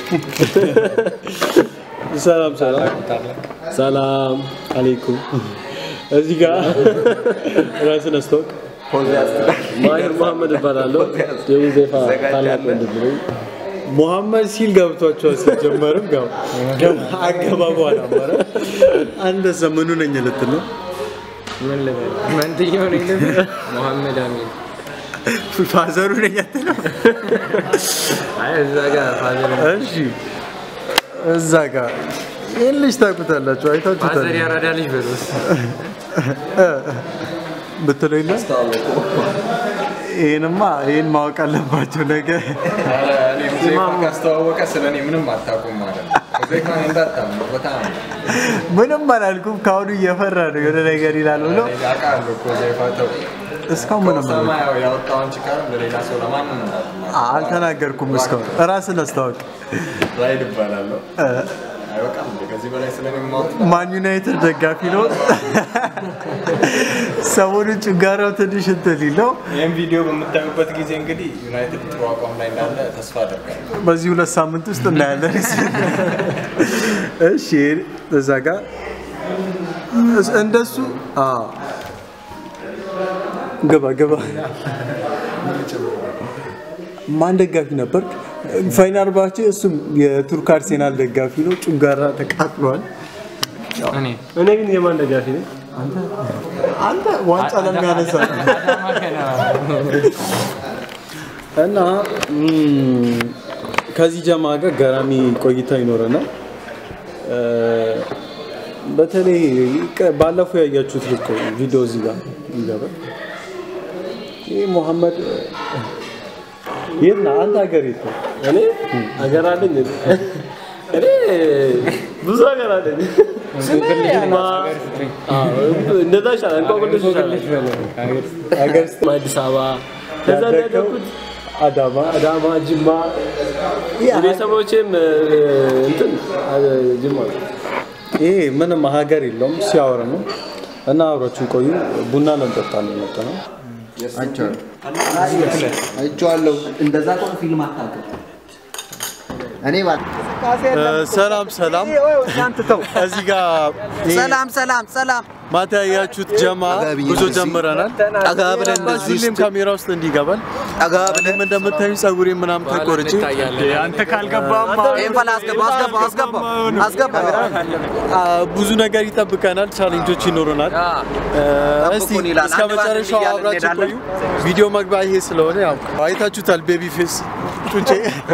ሰላም ሰላም ሰላም አለይኩም። እዚህ ጋር ራስን አስተዋውቅ። ማሂር መሐመድ እባላለሁ። የሙዜፋ ታላቅ ወንድም ነኝ። ሙሐመድ ሲል ገብቷቸዋል። ሲጀመርም ያው አገባቡ አላማረ። አንተ ዘመኑ ነኝ ልትል ነው። ምን ልበል? መንትየው ነኝ ልበል? መሐመድ አሚን። ፋዘሩ ነኝ አትለው? አይ እዛ ጋር ፋዘር እሺ እዛ ጋር ይህን ልጅ ታውቁታላችሁ፣ አይታችሁታል ፋዘር ያራዳ ልጅ በሉት። ብትለው የለ ይህንማ ይህን ማወቅ አለባቸው ነገር ካስተዋወቀ ስለ እኔ ምንም አታውቁም ማለት ነው። ሙዚቃን እንዳታምኑ በጣም ምንም አላልኩም። ከአሁኑ እየፈራ ነው የሆነ ነገር ይላል ብሎ አውቃለሁ እኮ ዘይፋ ተው እስካሁን ምንም አላልኩም። ሰማያው ያወጣውን ችካር ለሌላ ሰው ለማንም እንዳትናገር። አልተናገርኩም። እስካሁን ራስን አስታወቅ። ራይድ እባላለሁ። አይበቃም እንዴ? ከዚህ በላይ ስለ እኔ ማወቅ ማን ዩናይትድ ደጋፊ ነው። ሰሞኑን ጭንጋራው ትንሽ እንትን ሊለው ይህን ቪዲዮ በምታዩበት ጊዜ እንግዲህ ዩናይትድ ጥሩ አቋም ላይ እንዳለ ተስፋ አደርጋለሁ። በዚህ ሁለት ሳምንት ውስጥ እናያለን። እሺ እዛ ጋር እስ- እንደሱ አዎ። ግባ ግባ። ማን ደጋፊ ነበር? ፋይናል ባቼ እሱም የቱርክ አርሴናል ደጋፊ ነው። ጭንጋራ ተቃጥሏል። እኔ እኔ ግን የማን ደጋፊ ነኝ? አንተ ዋንጫ ለሚያነሳ አዳማ ከነማ እና ም፣ ከዚህ ጀማ ጋር ገራሚ ቆይታ ይኖረናል። እ፣ በተለይ ቀ- ባለፈው ያያችሁት ልክ ቪዲዮ እዚህ ጋር ይገባል። ይህ ሙሐመድ የት ነህ አንተ? ሀገር የት ነው? እኔ ሀገር አለኝ እንዴ? እኔ ብዙ ሀገር አለኝ። ጅማ፣ አዎ፣ እንደዛ ይሻላል። እንቆቅልሽ ይሻላል። ሀገር ውስጥ አዲስ አበባ ከዛ ነው ያደግኩት። አዳማ አዳማ፣ ጅማ ቤተሰቦቼም እ፣ እንትን አ፣ ጅማ ነው። ይሄ ምንም ሀገር የለውም ሲያወራ ነው። እና አብራችን ቆዩ። ቡና ለንጠጣ ነው የመጣ ነው። አይቼዋለሁ። እንደዛ ከሆነ ፊልም አታውቅም። እኔ ባል ሰላም ሰላም። እዚህ ጋር ይሄ ሰላም ሰላም ሰላም ማታ ያያችሁት ጀማ ጉዞ ጀምረናል። ጠጋ ብለን እንደዚህ ሁሌም ውስጥ ካሜራ ውስጥ እንዲገባል ጠጋ ብለን እኔም እንደምታዩ ጸጉሬ ምናምን ተቆርጬ አንተ ካልገባማ ይሄን በላ አስገባ አስገባ አስገባ አስገባ አ፣ ብዙ ነገር ይጠብቀናል። ቻሌንጆች ይኖሩናል። አ፣ እስቲ ጠብቁን ይላል። እስከ አንድ ባንድ መጨረሻው እያልን አብራችሁ ቆዩ። እንሄዳለን። ቪዲዮ መግቢያ ይሄ ስለሆነ ያው አይታችሁታል። ቤቢ ፌስ ጡንቼ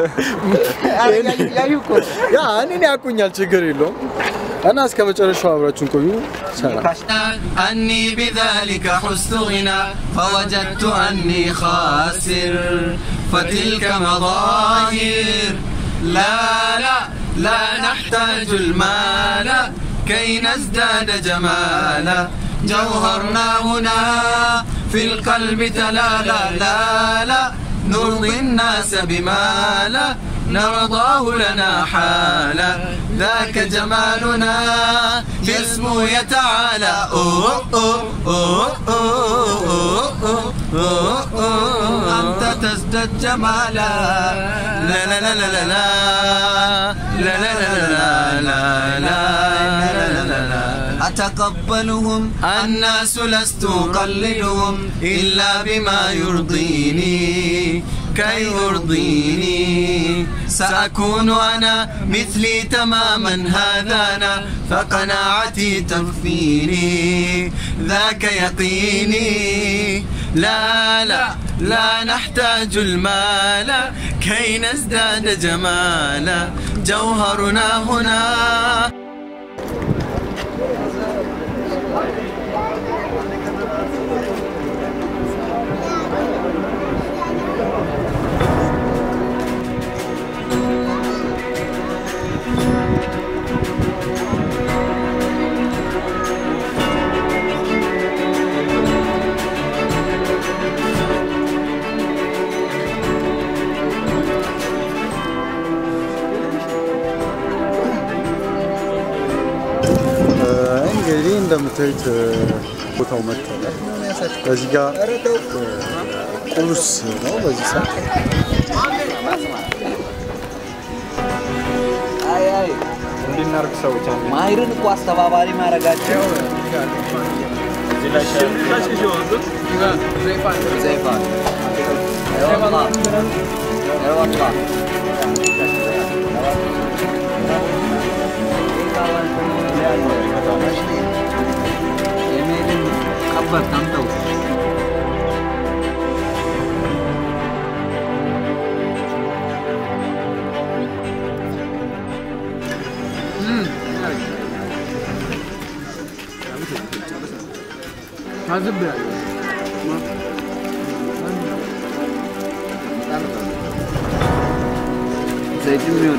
ያዩ እኮ ያ እኔን ያቁኛል፣ ችግር የለውም እና እስከ መጨረሻው አብራችሁን ቆዩ። ሰላም أني بذلك حزت غنى فوجدت أني خاسر فتلك مظاهر لا لا لا نحتاج المال كي نزداد جمالا جوهرنا هنا في القلب تلالا لا لا نرضي الناس بما لا نرضاه لنا حالا ذاك جمالنا باسمه يتعالى أوه أوه أوه أوه أوه أوه أوه أنت تزداد جمالا لا لا لا لا لا لا لا لا لا لا لا لا لا لا أتقبلهم الناس لست أقلدهم إلا بما يرضيني كي يرضيني سأكون أنا مثلي تماما هذا أنا فقناعتي تكفيني ذاك يقيني لا لا لا نحتاج المال كي نزداد جمالا جوهرنا هنا እንግዲህ እንደምታዩት ቦታው መጥተናል። በዚህ ጋር ቁርስ ነው በዚህ ሰዓት እናርግ ሰዎች አንድ ማሂርን እኮ አስተባባሪ ማድረጋቸው ዘይፋ አይወላ አይወላ የሜድን ቀበር ታምጠው ዘይት የሚሆን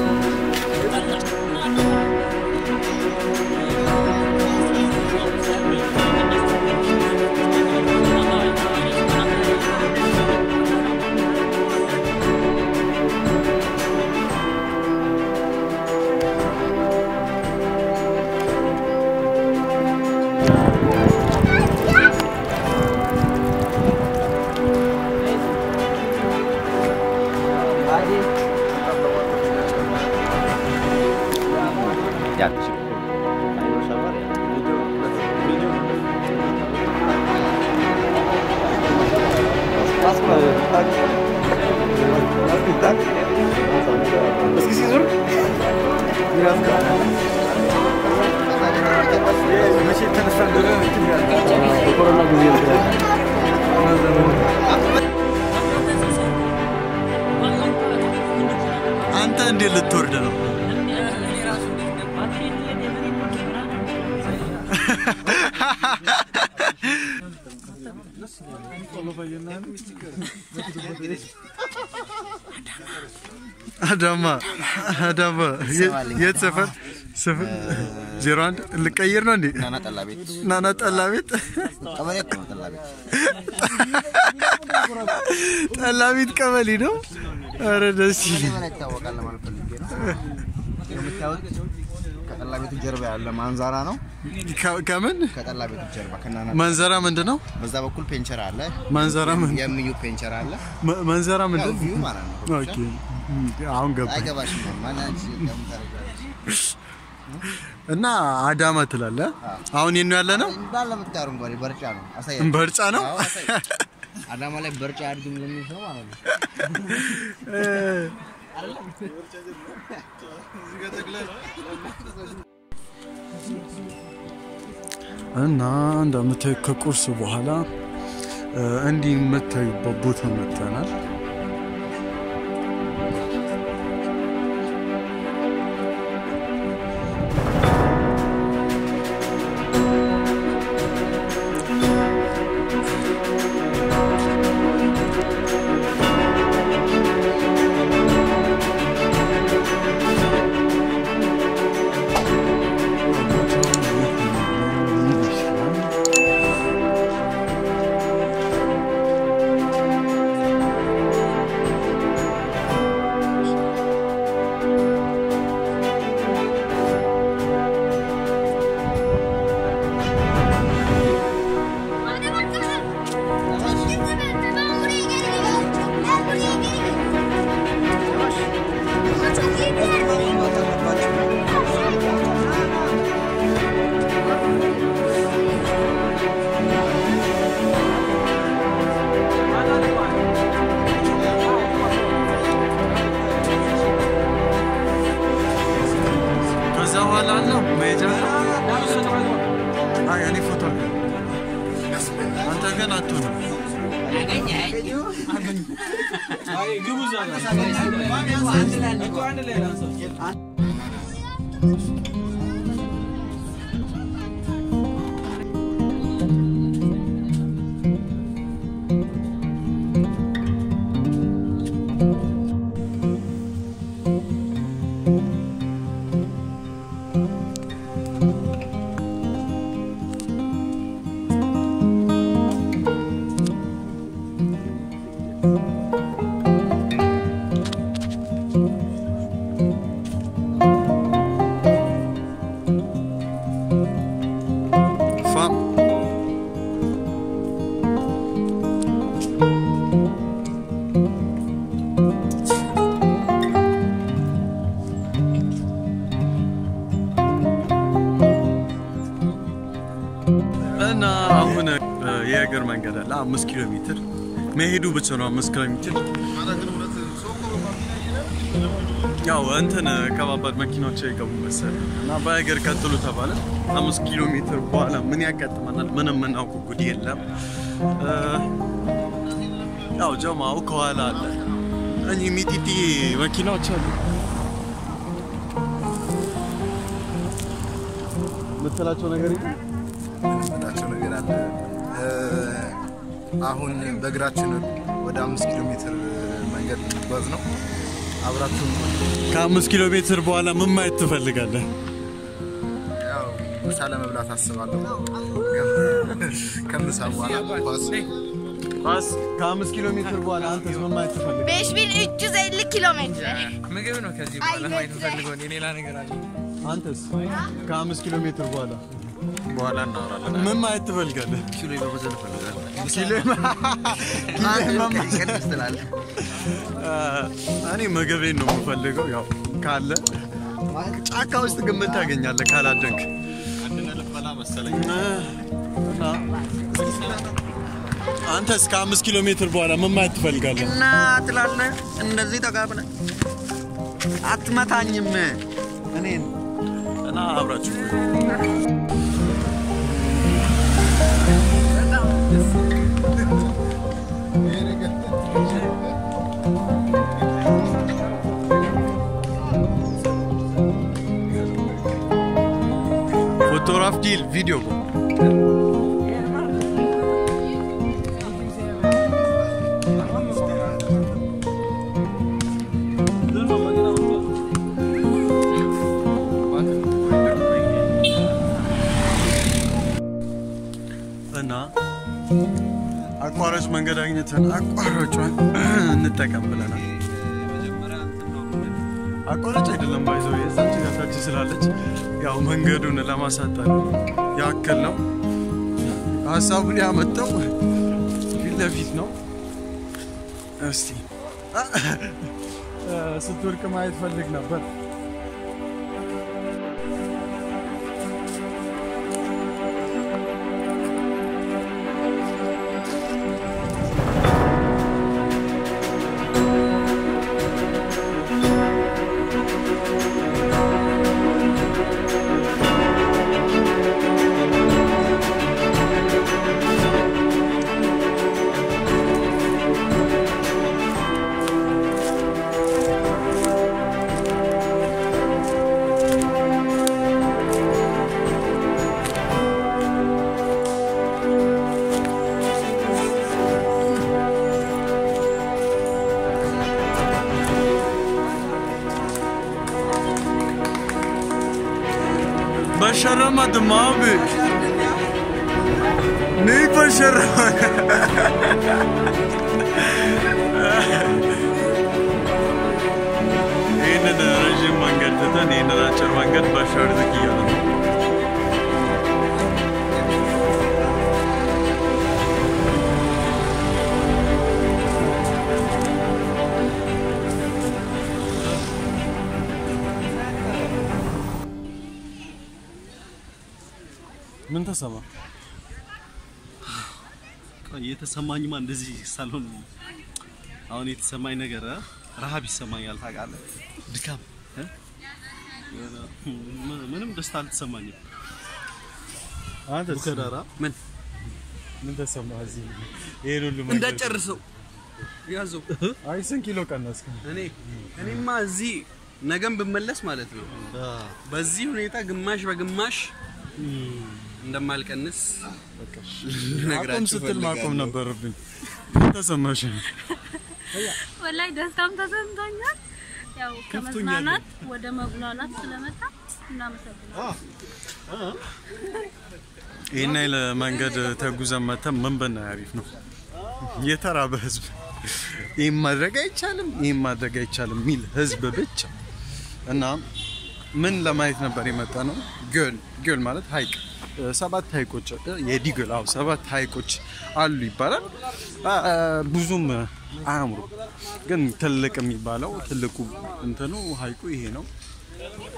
አንተ እንዴት ልትወርድ ነው? አዳማ አዳማ የት ሰፈር ሰፈር ዜሮ አንድ ልቀይር ነው እንዴ? ናና ጠላ ቤት ናና ጠላ ቤት ቀበሌ እኮ ነው ጠላ ቤት ጠላ ቤት ቀበሌ ነው። ኧረ ደስ ይል ምን ይታወቃል ለማለት ፈልጌ ነው። የምታዩት ከጠላ ቤቱ ጀርባ ያለ ማንዛራ ነው። ከ- ከምን ከጠላ ቤቱ ጀርባ ከናና መንዘራ ምንድን ነው? በዛ በኩል ፔንቸር አለ። መንዘራ ምን የሚዩ ፔንቸር አለ። መ- መንዘራ ያው ምንድን ቪው ማለት ነው። ኦኬ አሁን ገባ አይገባሽም ማን አንቺ ለምን ታደርጊያለሽ? እና አዳማ ትላለህ። አሁን የት ነው ያለ ነው? እንዳለ የምታየው አረንጓዴ በርጫ ነው። አሳያለሁ። በርጫ ነው። አዎ፣ አሳይ። አዳማ ላይ በርጫ አያድግም ለሚል ሰው ማለት ነው። እና እንደምታዩ ከቁርስ በኋላ እ፣ እንዲህ የምታዩበት ቦታ መጥተናል። ከዛ በኋላ አለው መሄጃ አይ እኔ ፎቶ አለ አንተ ግን አትሆንም የእግር መንገድ አለ አምስት ኪሎ ሜትር መሄዱ ብቻ ነው አምስት ኪሎ ሜትር ያው እንትን ከባባድ መኪናዎች አይገቡ መሰለኝ እና በእግር ቀጥሉ ተባለ። አምስት ኪሎ ሜትር በኋላ ምን ያጋጥመናል? ምንም የምናውቀው ጉድ የለም። እ፣ ያው ጀማው ከኋላ አለ። እኚህ ሚጢጢ መኪናዎች አሉ። የምትላቸው ነገር የለም? የምንላቸው ነገር አለ። እ፣ አሁን በእግራችን ወደ አምስት ኪሎ ሜትር መንገድ ልንጓዝ ነው። አብራችሁን ቆዩ። ከአምስት ኪሎ ሜትር በኋላ ምን ማየት ትፈልጋለህ? ያው ምሳ ለመብላት አስባለሁ። ከምሳ በኋላ ኳስ ኳስ ከአምስት ኪሎ ሜትር በኋላ አንተስ ምን ማየት ትፈልጋለህ? Beş bin üç yüz elli kilometre. ምግብ ነው ከዚህ በኋላ ማየት ፈልገው ሌላ ነገር አለ አንተስ ከአምስት ኪሎ ሜትር በኋላ በኋላ እናወራለን። ምን ማየት ትፈልጋለህ? ኪሎ በመዘን እፈልጋለሁ። ኪሎ ቀንስ ትላለህ። እኔ ምግቤን ነው የምፈልገው። ያው ካለ ጫካ ውስጥ ግን ምን ታገኛለህ ካላደንክ? እና አንተስ ከአምስት ኪሎ ሜትር በኋላ ምን ማየት ትፈልጋለህ? እና ትላለህ እንደዚህ ተጋብነ አትመታኝም እኔን እና አብራችሁ ቆዩ። ፎቶግራፍ ዲል ቪዲዮ እና አቋራጭ መንገድ አግኝተን አቋራጯን እንጠቀም ብለናል። አቋራጭ አይደለም ባይዘው የዛች ጋታች ስላለች ያው መንገዱን ለማሳጠር ያክል ነው። ሀሳቡን ያመጣው ፊት ለፊት ነው። እስቲ እ፣ ስትወድቅ ማየት ፈልግ ነበር። Başaramadım abi. Neyi başaramadım? ይህንን ረዥም መንገድ ትተን ይህንን አጭር መንገድ ባሻርዝቅ እያለ ነው። ምን ተሰማ? የተሰማኝማ እንደዚህ ሳልሆን አሁን የተሰማኝ ነገር እ? ረሃብ ይሰማኛል ታውቃለህ፣ ድካም እ? የሆነ ም- ምንም ደስታ አልተሰማኝም። አንተስ ቡከዳራ ምን ምን ተሰማ? እዚህ ይሄን ሁሉ መንገድ እንዳጨርሰው ያዘው አይ ስንት ኪሎ ቀነስክ? እኔ እኔማ እዚህ ነገም ብመለስ ማለት ነው በዚህ ሁኔታ ግማሽ በግማሽ እንደማልቀንስ አቁም ልነግራችሁ ስትል ማቆም እፈልጋለሁ። ነበረብኝ። ምን ተሰማሽ? ወላይ ደስታም ተሰምቶኛል። ያው ከመዝናናት ወደ መጉላላት ስለመጣ እናመሰግናለን። ይህን ያህል መንገድ ተጉዘን መተን ምን ብናይ አሪፍ ነው? የተራበ ህዝብ ይህም ማድረግ አይቻልም፣ ይህም ማድረግ አይቻልም የሚል ህዝብ ብቻ እና ምን ለማየት ነበር የመጣ ነው? ግዮል ግዮል ማለት ሀይቅ እ፣ ሰባት ሀይቆች እ፣ የዲግል አዎ፣ ሰባት ሀይቆች አሉ ይባላል። አ፣ አ፣ ብዙም አያምሩ፣ ግን ትልቅ የሚባለው ትልቁ እንትኑ ሀይቁ ይሄ ነው።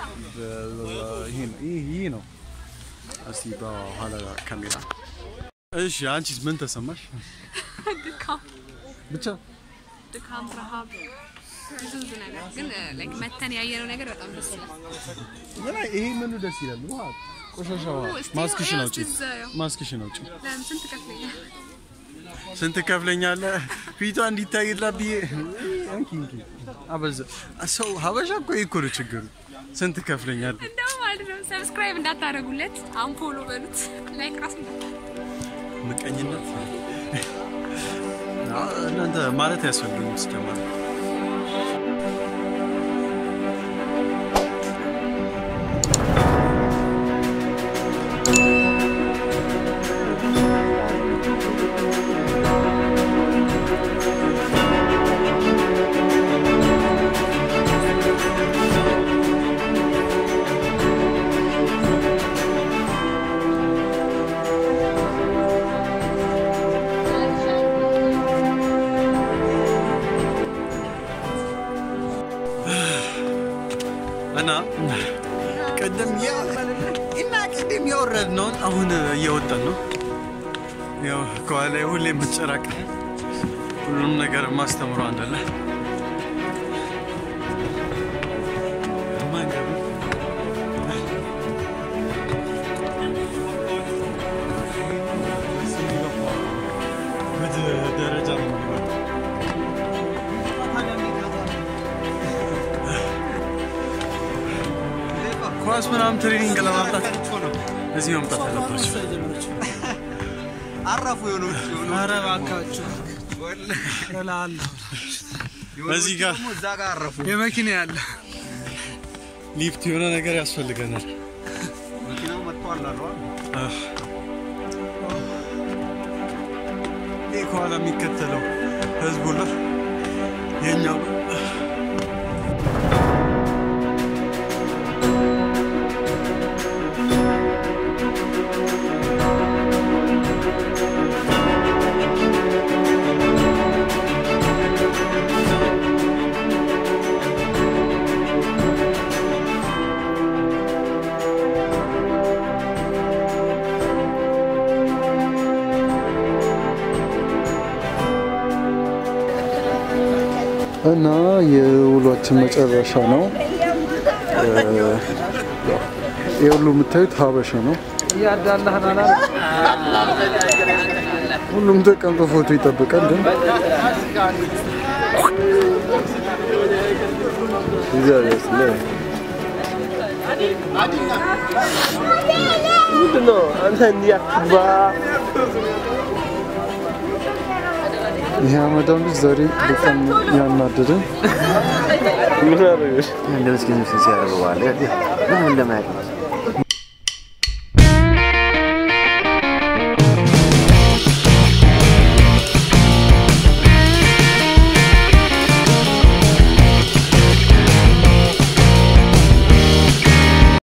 በ- ይሄ ነው ይሄ- ይሄ ነው። እስቲ በኋላ ካሜራ እሺ አንቺስ ምን ተሰማሽ? ድካም ብቻ ድካም፣ ረሃብ፣ ብዙ ብዙ ነገር ግን ላይክ መተን ያየነው ነገር በጣም ደስ ይላል። ይሄ ምኑ ደስ ይላል። ውሃ ቆሻሻ ውሃ። እስቲ ማስክሽን ያው አውጪ፣ እስቲ እዛ ያው። ማስክሽን አውጪ። ለምን ስንት ከፍለኛል? ስንት ከፍለኛለህ? ፊቷ እንዲታይላት ብዬ እንኪ እንኪ አበዛ። ሰው ሀበሻ እኮ ይሄ እኮ ነው ችግሩ። ስንት ከፍለኛለህ? እንደው ማለት ነው ሰብስክራይብ እንዳታደርጉለት አምፖሎ በሉት ላይክ ራስ ምቀኝነት አዎ፣ እናንተ ማለት ያስፈልግም ሲጀመር እና ቅድም ያ- እና ቅድም ያወረድነውን አሁን እየወጣን ነው። ያው ከኋላ ሁሌ የምትጨራቅ ሁሉንም ነገር ማስተምሮ አንደለ ደረጃ ነው የሚወጣው። ኳስ ምናምን ትሬኒንግ ለማምጣት እዚህ መምጣት አለባቸው። አረፉ የሆኑ ኧረ እባካችሁ እላለሁ። እዚህ ጋር እዛ ጋር አረፉ። የመኪና ያለ ሊፍት የሆነ ነገር ያስፈልገናል። መኪናው መጥቷል አሉ አህ። ይህ ከኋላ የሚከተለው ህዝቡ ሁላ የኛው እና የውሏችን መጨረሻ ነው። ይህ ሁሉ የምታዩት ሀበሻ ነው። እያዳላህን አላ ሁሉም ተቀምጦ ፎቶ ይጠብቃል። ግን እግዚአብሔር ይመስገን። ምንድን ነው አንተ እንዲያክባ ይሄ አመዳም ልጅ ዛሬ በጣም ያናደደን ምን አደረገሽ? እንደ ምስኪን ምስኪን ሲያደርገው ዋለ ምንም እንደማያውቅ